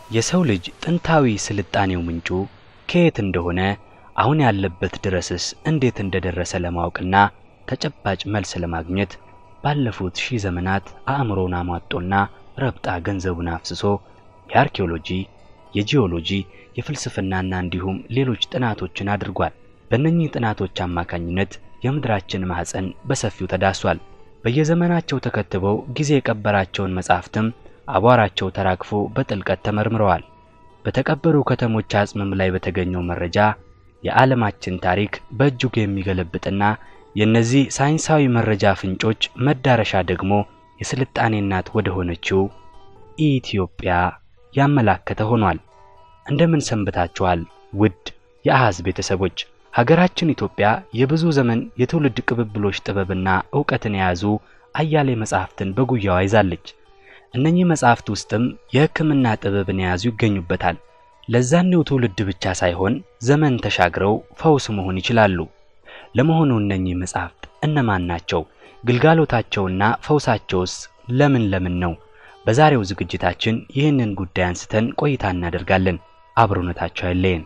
የሰው ልጅ ጥንታዊ ስልጣኔው ምንጩ ከየት እንደሆነ አሁን ያለበት ድረስስ እንዴት እንደደረሰ ለማወቅና ተጨባጭ መልስ ለማግኘት ባለፉት ሺህ ዘመናት አእምሮውን አሟጦና ረብጣ ገንዘቡን አፍስሶ የአርኪኦሎጂ፣ የጂኦሎጂ፣ የፍልስፍናና እንዲሁም ሌሎች ጥናቶችን አድርጓል። በእነኚህ ጥናቶች አማካኝነት የምድራችን ማህፀን በሰፊው ተዳሷል። በየዘመናቸው ተከትበው ጊዜ የቀበራቸውን መጻሕፍትም አቧራቸው ተራግፎ በጥልቀት ተመርምረዋል። በተቀበሩ ከተሞች አጽምም ላይ በተገኘው መረጃ የዓለማችን ታሪክ በእጅጉ የሚገለብጥና የእነዚህ ሳይንሳዊ መረጃ ፍንጮች መዳረሻ ደግሞ የስልጣኔ እናት ወደ ሆነችው ኢትዮጵያ ያመላከተ ሆኗል። እንደምን ሰንብታችኋል ውድ የአሃዝ ቤተሰቦች? ሀገራችን ኢትዮጵያ የብዙ ዘመን የትውልድ ቅብብሎች ጥበብና ዕውቀትን የያዙ አያሌ መጻሕፍትን በጉያዋ ይዛለች። እነኚህ መጻሕፍት ውስጥም የሕክምና ጥበብን የያዙ ይገኙበታል። ለዛኔው ትውልድ ብቻ ሳይሆን ዘመን ተሻግረው ፈውስ መሆን ይችላሉ። ለመሆኑ እነኚህ መጻሕፍት እነማን ናቸው? ግልጋሎታቸውና ፈውሳቸውስ ለምን ለምን ነው? በዛሬው ዝግጅታችን ይህንን ጉዳይ አንስተን ቆይታ እናደርጋለን። አብሮነታቸው አይለየን።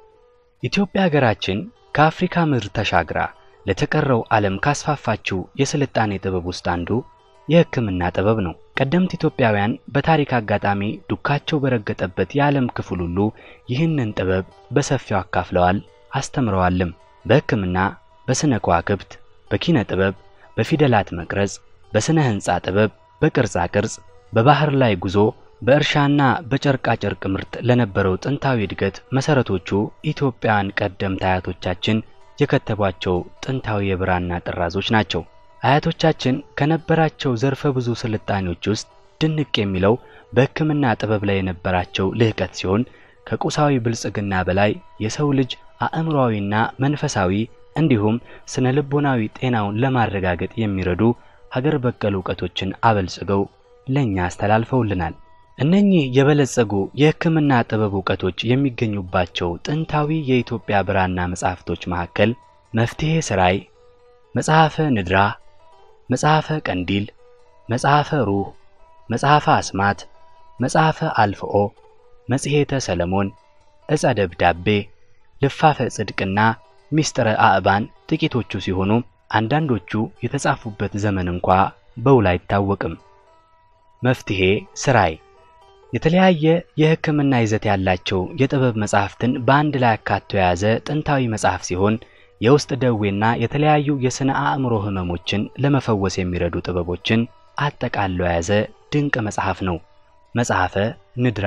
ኢትዮጵያ ሀገራችን ከአፍሪካ ምድር ተሻግራ ለተቀረው ዓለም ካስፋፋችው የስልጣኔ ጥበብ ውስጥ አንዱ የሕክምና ጥበብ ነው። ቀደምት ኢትዮጵያውያን በታሪክ አጋጣሚ ዱካቸው በረገጠበት የዓለም ክፍል ሁሉ ይህንን ጥበብ በሰፊው አካፍለዋል፣ አስተምረዋልም። በሕክምና፣ በስነ ከዋክብት፣ በኪነ ጥበብ፣ በፊደላት መቅረጽ፣ በስነ ሕንፃ ጥበብ፣ በቅርጻ ቅርጽ፣ በባህር ላይ ጉዞ፣ በእርሻና በጨርቃ ጨርቅ ምርት ለነበረው ጥንታዊ እድገት መሰረቶቹ ኢትዮጵያውያን ቀደምት አያቶቻችን የከተቧቸው ጥንታዊ የብራና ጥራዞች ናቸው። አያቶቻችን ከነበራቸው ዘርፈ ብዙ ስልጣኔዎች ውስጥ ድንቅ የሚለው በሕክምና ጥበብ ላይ የነበራቸው ልህቀት ሲሆን ከቁሳዊ ብልጽግና በላይ የሰው ልጅ አእምሮአዊና መንፈሳዊ እንዲሁም ስነ ልቦናዊ ጤናውን ለማረጋገጥ የሚረዱ ሀገር በቀል እውቀቶችን አበልጽገው ለእኛ አስተላልፈውልናል። እነኚህ የበለጸጉ የሕክምና ጥበብ እውቀቶች የሚገኙባቸው ጥንታዊ የኢትዮጵያ ብራና መጻሕፍቶች መካከል መፍትሔ ሥራይ፣ መጽሐፈ ንድራ፣ መጽሐፈ ቀንዲል፣ መጽሐፈ ሩህ፣ መጽሐፈ አስማት፣ መጽሐፈ አልፍኦ፣ መጽሔተ ሰለሞን፣ ዕጸ ደብዳቤ፣ ልፋፈ ጽድቅና ሚስጥረ አእባን ጥቂቶቹ ሲሆኑ አንዳንዶቹ የተጻፉበት ዘመን እንኳ በውል አይታወቅም። መፍትሔ ሥራይ የተለያየ የሕክምና ይዘት ያላቸው የጥበብ መጻሕፍትን በአንድ ላይ አካቶ የያዘ ጥንታዊ መጽሐፍ ሲሆን የውስጥ ደዌና የተለያዩ የሥነ አእምሮ ህመሞችን ለመፈወስ የሚረዱ ጥበቦችን አጠቃሎ የያዘ ድንቅ መጽሐፍ ነው። መጽሐፈ ንድራ።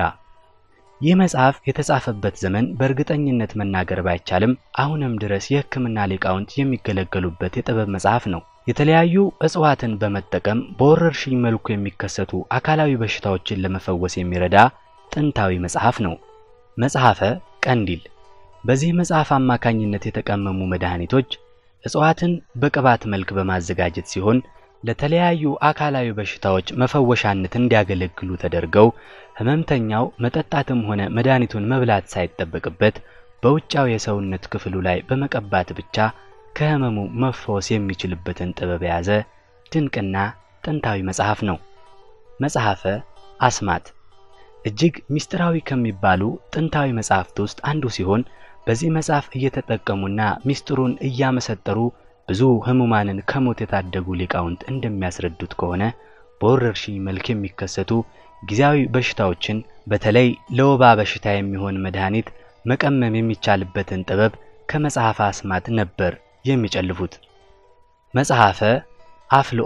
ይህ መጽሐፍ የተጻፈበት ዘመን በእርግጠኝነት መናገር ባይቻልም አሁንም ድረስ የሕክምና ሊቃውንት የሚገለገሉበት የጥበብ መጽሐፍ ነው። የተለያዩ እጽዋትን በመጠቀም በወረርሽኝ መልኩ የሚከሰቱ አካላዊ በሽታዎችን ለመፈወስ የሚረዳ ጥንታዊ መጽሐፍ ነው። መጽሐፈ ቀንዲል በዚህ መጽሐፍ አማካኝነት የተቀመሙ መድኃኒቶች እጽዋትን በቅባት መልክ በማዘጋጀት ሲሆን ለተለያዩ አካላዊ በሽታዎች መፈወሻነት እንዲያገለግሉ ተደርገው ህመምተኛው መጠጣትም ሆነ መድኃኒቱን መብላት ሳይጠበቅበት በውጫዊ የሰውነት ክፍሉ ላይ በመቀባት ብቻ ከህመሙ መፈወስ የሚችልበትን ጥበብ የያዘ ድንቅና ጥንታዊ መጽሐፍ ነው። መጽሐፈ አስማት እጅግ ምስጢራዊ ከሚባሉ ጥንታዊ መጽሐፍት ውስጥ አንዱ ሲሆን በዚህ መጽሐፍ እየተጠቀሙና ምስጢሩን እያመሰጠሩ ብዙ ህሙማንን ከሞት የታደጉ ሊቃውንት እንደሚያስረዱት ከሆነ በወረርሽኝ መልክ የሚከሰቱ ጊዜያዊ በሽታዎችን በተለይ ለወባ በሽታ የሚሆን መድኃኒት መቀመም የሚቻልበትን ጥበብ ከመጽሐፈ አስማት ነበር የሚጨልፉት። መጽሐፈ አፍልኦ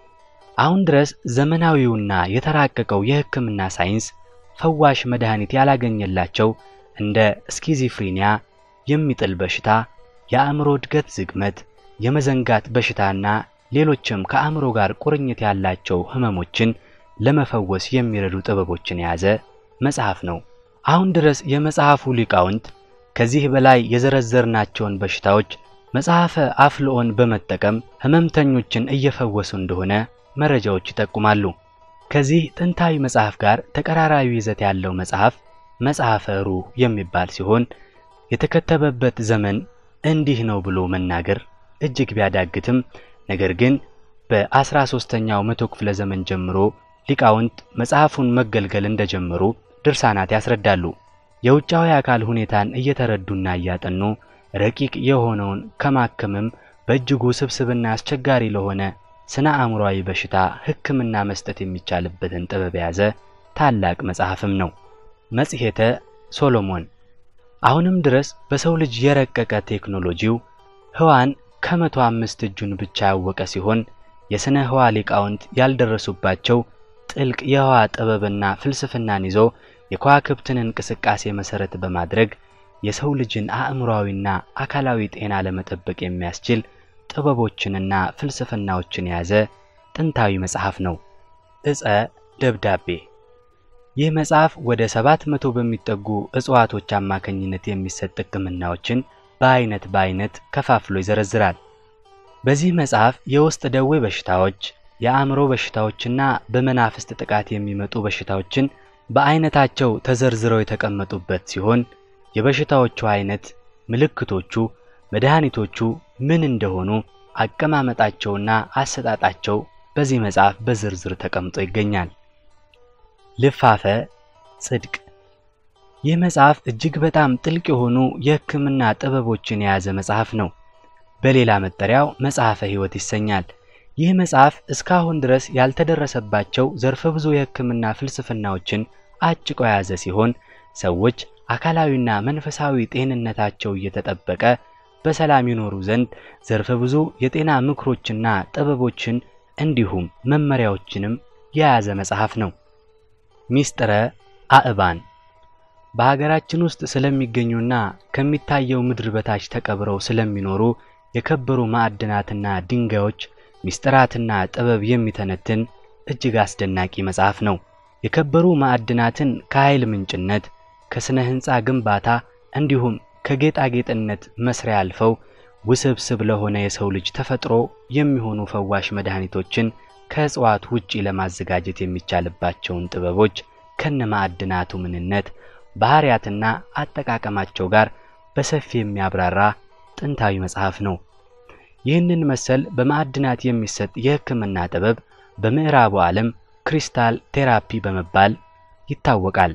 አሁን ድረስ ዘመናዊውና የተራቀቀው የሕክምና ሳይንስ ፈዋሽ መድኃኒት ያላገኘላቸው እንደ ስኪዚፍሪኒያ፣ የሚጥል በሽታ፣ የአእምሮ እድገት ዝግመት፣ የመዘንጋት በሽታና ሌሎችም ከአእምሮ ጋር ቁርኝት ያላቸው ህመሞችን ለመፈወስ የሚረዱ ጥበቦችን የያዘ መጽሐፍ ነው። አሁን ድረስ የመጽሐፉ ሊቃውንት ከዚህ በላይ የዘረዘርናቸውን በሽታዎች መጽሐፈ አፍልኦን በመጠቀም ህመምተኞችን እየፈወሱ እንደሆነ መረጃዎች ይጠቁማሉ። ከዚህ ጥንታዊ መጽሐፍ ጋር ተቀራራቢ ይዘት ያለው መጽሐፍ መጽሐፈ ሩህ የሚባል ሲሆን የተከተበበት ዘመን እንዲህ ነው ብሎ መናገር እጅግ ቢያዳግትም ነገር ግን በአስራ ሦስተኛው መቶ ክፍለ ዘመን ጀምሮ ሊቃውንት መጽሐፉን መገልገል እንደጀመሩ ድርሳናት ያስረዳሉ። የውጫዊ አካል ሁኔታን እየተረዱና እያጠኑ ረቂቅ የሆነውን ከማከምም በእጅጉ ስብስብና አስቸጋሪ ለሆነ ስነ አእምሯዊ በሽታ ሕክምና መስጠት የሚቻልበትን ጥበብ የያዘ ታላቅ መጽሐፍም ነው። መጽሔተ ሶሎሞን አሁንም ድረስ በሰው ልጅ የረቀቀ ቴክኖሎጂው ህዋን ከመቶ አምስት እጁን ብቻ ያወቀ ሲሆን የሥነ ህዋ ሊቃውንት ያልደረሱባቸው ጥልቅ የህዋ ጥበብና ፍልስፍናን ይዞ የከዋክብትን እንቅስቃሴ መሠረት በማድረግ የሰው ልጅን አእምሯዊና አካላዊ ጤና ለመጠበቅ የሚያስችል ጥበቦችንና ፍልስፍናዎችን የያዘ ጥንታዊ መጽሐፍ ነው። ዕፀ ደብዳቤ ይህ መጽሐፍ ወደ ሰባት መቶ በሚጠጉ እጽዋቶች አማካኝነት የሚሰጥ ሕክምናዎችን በአይነት በአይነት ከፋፍሎ ይዘረዝራል። በዚህ መጽሐፍ የውስጥ ደዌ በሽታዎች፣ የአእምሮ በሽታዎችና በመናፍስት ጥቃት የሚመጡ በሽታዎችን በአይነታቸው ተዘርዝረው የተቀመጡበት ሲሆን የበሽታዎቹ አይነት፣ ምልክቶቹ፣ መድኃኒቶቹ ምን እንደሆኑ አቀማመጣቸውና አሰጣጣቸው በዚህ መጽሐፍ በዝርዝር ተቀምጦ ይገኛል። ልፋፈ ጽድቅ ይህ መጽሐፍ እጅግ በጣም ጥልቅ የሆኑ የሕክምና ጥበቦችን የያዘ መጽሐፍ ነው። በሌላ መጠሪያው መጽሐፈ ሕይወት ይሰኛል። ይህ መጽሐፍ እስካሁን ድረስ ያልተደረሰባቸው ዘርፈ ብዙ የሕክምና ፍልስፍናዎችን አጭቆ የያዘ ሲሆን ሰዎች አካላዊና መንፈሳዊ ጤንነታቸው እየተጠበቀ በሰላም ይኖሩ ዘንድ ዘርፈ ብዙ የጤና ምክሮችና ጥበቦችን እንዲሁም መመሪያዎችንም የያዘ መጽሐፍ ነው። ሚስጥረ አእባን በሀገራችን ውስጥ ስለሚገኙና ከሚታየው ምድር በታች ተቀብረው ስለሚኖሩ የከበሩ ማዕድናትና ድንጋዮች ሚስጥራትና ጥበብ የሚተነትን እጅግ አስደናቂ መጽሐፍ ነው። የከበሩ ማዕድናትን ከኃይል ምንጭነት፣ ከስነ ሕንፃ ግንባታ እንዲሁም ከጌጣጌጥነት መስሪያ አልፈው ውስብስብ ለሆነ የሰው ልጅ ተፈጥሮ የሚሆኑ ፈዋሽ መድኃኒቶችን ከእጽዋት ውጪ ለማዘጋጀት የሚቻልባቸውን ጥበቦች ከነ ማዕድናቱ ምንነት ባህሪያትና አጠቃቀማቸው ጋር በሰፊ የሚያብራራ ጥንታዊ መጽሐፍ ነው። ይህንን መሰል በማዕድናት የሚሰጥ የሕክምና ጥበብ በምዕራቡ ዓለም ክሪስታል ቴራፒ በመባል ይታወቃል።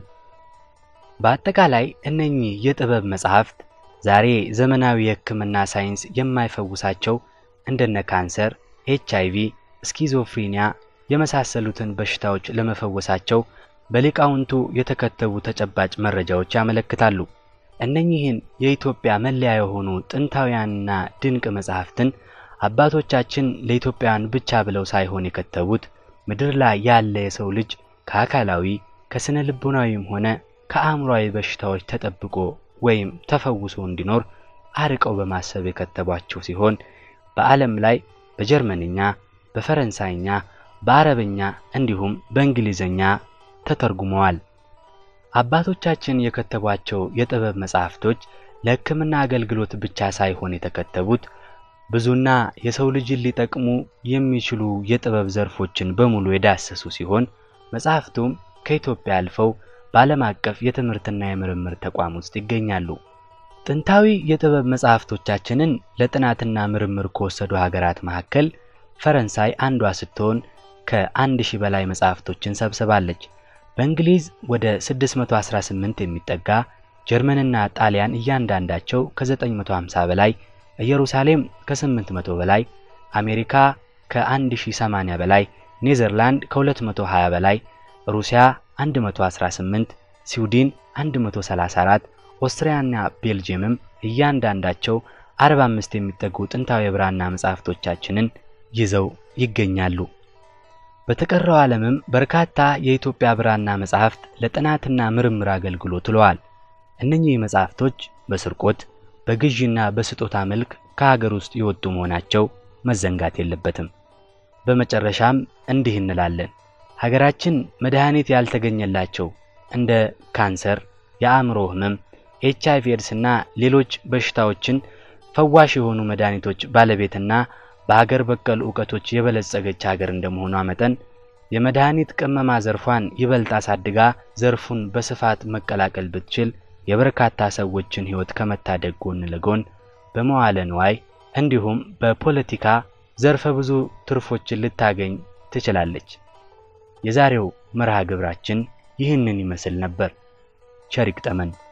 በአጠቃላይ እነኚህ የጥበብ መጽሐፍት ዛሬ ዘመናዊ የሕክምና ሳይንስ የማይፈውሳቸው እንደነ ካንሰር፣ ኤች አይቪ፣ ስኪዞፍሪኒያ የመሳሰሉትን በሽታዎች ለመፈወሳቸው በሊቃውንቱ የተከተቡ ተጨባጭ መረጃዎች ያመለክታሉ። እነኚህን የኢትዮጵያ መለያ የሆኑ ጥንታውያንና ድንቅ መጻሕፍትን አባቶቻችን ለኢትዮጵያውያን ብቻ ብለው ሳይሆን የከተቡት ምድር ላይ ያለ የሰው ልጅ ከአካላዊ ከስነ ልቦናዊም ሆነ ከአእምሯዊ በሽታዎች ተጠብቆ ወይም ተፈውሶ እንዲኖር አርቀው በማሰብ የከተቧቸው ሲሆን በዓለም ላይ በጀርመንኛ፣ በፈረንሳይኛ፣ በአረበኛ እንዲሁም በእንግሊዝኛ ተተርጉመዋል። አባቶቻችን የከተቧቸው የጥበብ መጻሕፍቶች ለሕክምና አገልግሎት ብቻ ሳይሆን የተከተቡት ብዙና የሰው ልጅን ሊጠቅሙ የሚችሉ የጥበብ ዘርፎችን በሙሉ የዳሰሱ ሲሆን መጻሕፍቱም ከኢትዮጵያ አልፈው በዓለም አቀፍ የትምህርትና የምርምር ተቋም ውስጥ ይገኛሉ። ጥንታዊ የጥበብ መጻሕፍቶቻችንን ለጥናትና ምርምር ከወሰዱ ሀገራት መካከል ፈረንሳይ አንዷ ስትሆን ከአንድ ሺህ በላይ መጻሕፍቶችን ሰብስባለች። በእንግሊዝ ወደ 618 የሚጠጋ ጀርመንና ጣሊያን እያንዳንዳቸው ከ950 በላይ ኢየሩሳሌም ከ800 በላይ አሜሪካ ከ1080 በላይ ኔዘርላንድ ከ220 በላይ ሩሲያ 118 ስዊድን 134 ኦስትሪያና ቤልጅየምም እያንዳንዳቸው 45 የሚጠጉ ጥንታዊ የብራና መጻሕፍቶቻችንን ይዘው ይገኛሉ። በተቀረው ዓለምም በርካታ የኢትዮጵያ ብራና መጻሕፍት ለጥናትና ምርምር አገልግሎት ውለዋል። እነኚህ መጻሕፍቶች በስርቆት በግዢና በስጦታ መልክ ከሀገር ውስጥ የወጡ መሆናቸው መዘንጋት የለበትም። በመጨረሻም እንዲህ እንላለን። ሀገራችን መድኃኒት ያልተገኘላቸው እንደ ካንሰር፣ የአእምሮ ህመም፣ ኤች አይቪ ኤድስና ሌሎች በሽታዎችን ፈዋሽ የሆኑ መድኃኒቶች ባለቤትና በሀገር በቀል ዕውቀቶች የበለጸገች ሀገር እንደመሆኗ መጠን የመድኃኒት ቅመማ ዘርፏን ይበልጥ አሳድጋ ዘርፉን በስፋት መቀላቀል ብትችል የበርካታ ሰዎችን ሕይወት ከመታደግ ጎን ለጎን በመዋለ ንዋይ እንዲሁም በፖለቲካ ዘርፈ ብዙ ትርፎችን ልታገኝ ትችላለች። የዛሬው መርሃ ግብራችን ይህንን ይመስል ነበር። ቸር ይግጠመን።